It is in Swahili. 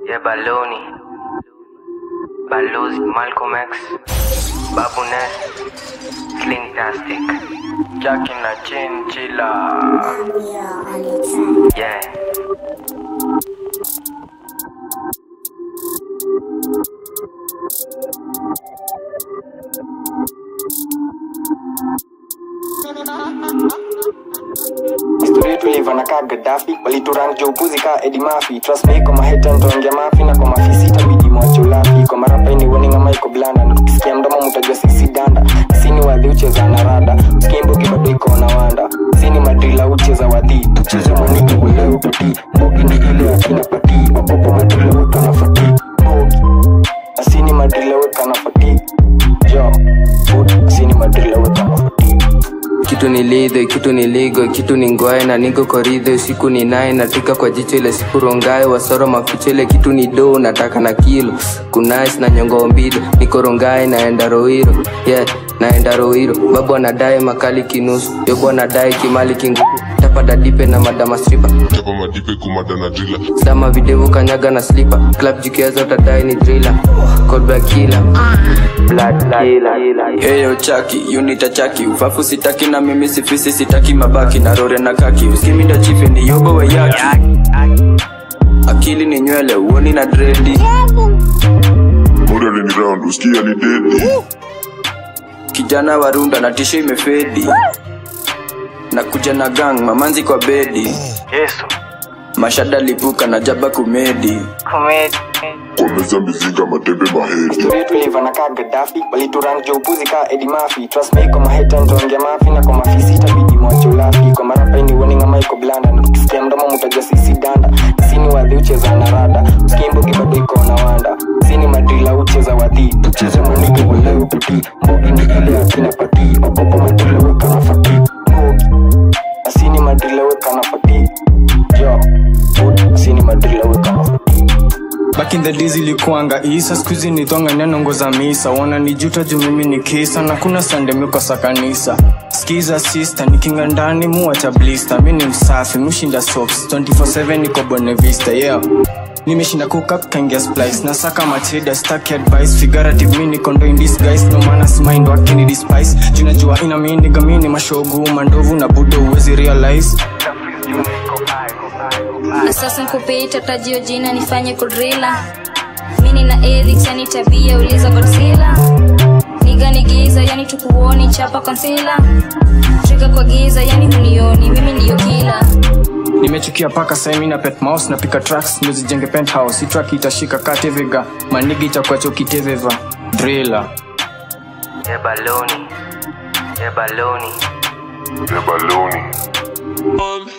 Yeah, Baloni. Balozi, Malcolm X. Babu Ness. Slintastic. Jackie na Chinchilla. Yeah. Historia yetu iliva kaa Gaddafi waliturang jo upuzi kaa Eddie Murphy trust me kwa maheta nitaongea mafi na kwa mafisi itabidi mwacho lafi kwa marapa ini warning ama iko blanda na tukisikia mdomo mtajua sisi danda sini wadhi ucheza na rada skimbogi bado iko na wanda sini madrila ucheza wadhi tucheze mwaniki uleo kuti mbogi ni ile akina pati wapopo madrila weka na fati mbogi asini madrila weka na fati jo asini madrila weka na fati kitu ni lidhe kitu ni ligo kitu ni ngwae na nigo koridhe usiku ni naye natika kwa jicho ile siku rongae wasoro maficho ile kitu ni do nataka na kilo kunais na nyongo mbido niko rongae naenda roiro yeah naenda roiro babu anadai makali kinusu yobo anadai kimali kingu tapada dipe na madama stripa chapa madipe kumada na drila sama videvu kanyaga na slipa club jikiaza utadai ni driller Cold killer blood killer Heyo chaki unita chaki ufafu sitaki na mimi sifisi sitaki mabaki na rore na kaki uskiminda chife ni yobo we yaki akili ni nywele uoni na dredi modern ni round usikia ni dedi kijana warunda na tisho imefedi na kuja na gang mamanzi kwa bedi yesu mashada lipuka na jaba kumedi kwa meza mizinga matembe mahedi Historia yetu iliva na kaa Gaddafi waliturang jo upuzi kaa Eddie Murphy trust me kwa maheta nitaongea mafi na kwa mafisi itabidi mwacho lafi kwa marapa ini warning ama iko blanda na tukisikia mdomo mtajua sisi danda sini wadhi ucheza na rada skimbogi bado iko na wanda sini madrila ucheza wadhi tucheze mwaniki uleo kuti mbogi ni ile akina pati wapopo madrila weka na fati mbogi asini madrila weka na fati jo asini madrila weka na fati Back in the days ilikuanga isa skuizi nitonga neno za misa wana nijuta juu mimi ni kisa na kuna sande mikosa kanisa skiza sister nikinga ndani muacha blister mi ni msafi mushinda sops 24/7 niko Bonne Vista yeah nimeshinda kukap kaingia splice na saka macheda staki advice figurative mi niko ndo in disguise no maana mind wakini despise junajua ina mini gamini mashogu mandovu na budo uwezi realize na sasa nkupita tajio jina nifanye kudrila mini na ethics yani tabia uliza godzilla nigani giza yani tukuoni chapa konsila trika kwa giza yani hunioni mimi ndiyo kila nimechukia paka saimi na pet mouse na pika tracks ndio zijenge penthouse hii track itashika katevega manigi itakuwa chokiteveva driller Yeah, Baloni. Yeah, Baloni. ya baloni Um,